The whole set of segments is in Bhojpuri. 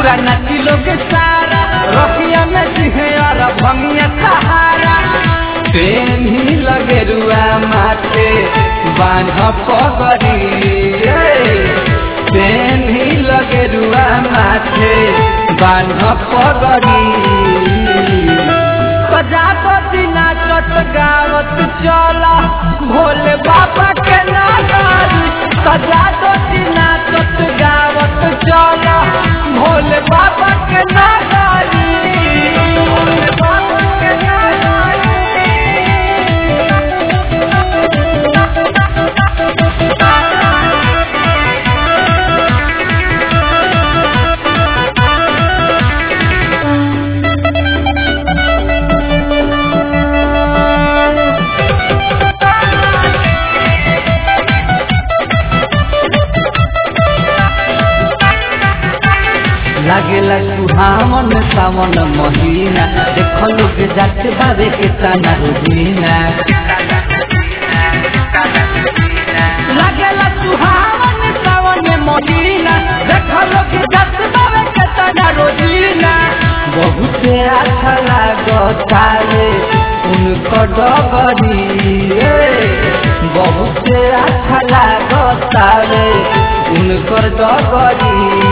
पूरा नाची लोग सारा रखिया में जिहे और भंगिया सहारा प्रेम ही लगे रुआ माथे बांध पगड़ी प्रेम ही लगे रुआ माथे बांध पगड़ी प्रजापति नाचत गावत चला भोले बाबा के नागारी प्रजापति नाचत गावत चला भोले बाबा के नागारी भोले बाबा के लागेला सुहावन सावन महीना देख लोग जाते बाबे के ताना रोजीना लागेला सुहावन सावन महीना देख लोग जाते बाबे के ताना रोजीना बहुत अच्छा लागता रे उनको डगरी बहुत अच्छा लागता रे उनकर डगरी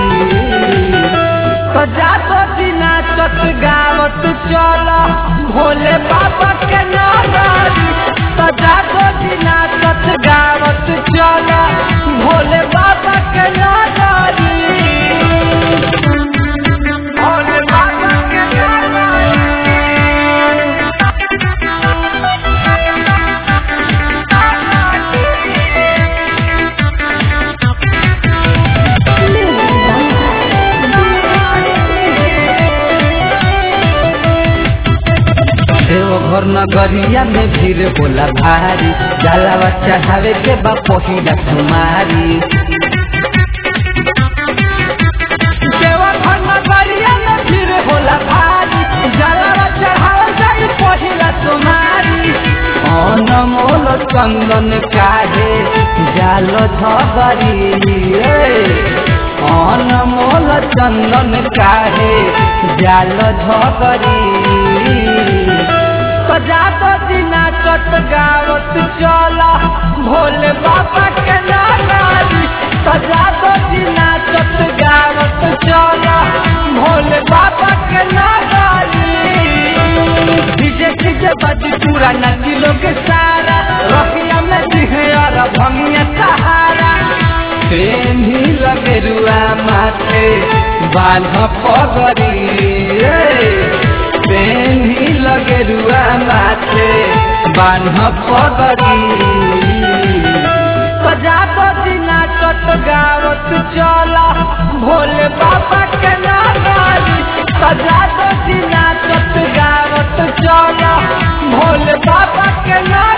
प्रजापति नाचत गावत चल भोले बाबा के नागारी प्रजापति नाचत गावत चल भोले बाबा के नागारी भोले बाबा के देवघर नगरिया में भीड़ होला भारी जलावा चढ़ावे के बा पहिला तुम्हारी देवघर नगरिया में भीड़ होला भारी जलावा चढ़ावे जाई पहिला तुम्हारी अनमोल चंदन काहे जाल झगरी अनमोल चंदन काहे जाल झगरी प्रजापति नाचत गावत चला भोले बाबा के नागारी प्रजापति नाचत गावत चला भोले बाबा के नागारी डीजे डीजे बजी पूरा नदी लोग सारा रखिया में दिहे और भंगिया सहारा प्रेम ही लगे रुआ माथे बांध पगड़ी प्रेम ही लगे रुआ माथे बांध पगड़ी प्रजापति नाचत गावत चला भोले बाबा के नागारी प्रजापति नाचत गावत चला भोले बाबा के नागारी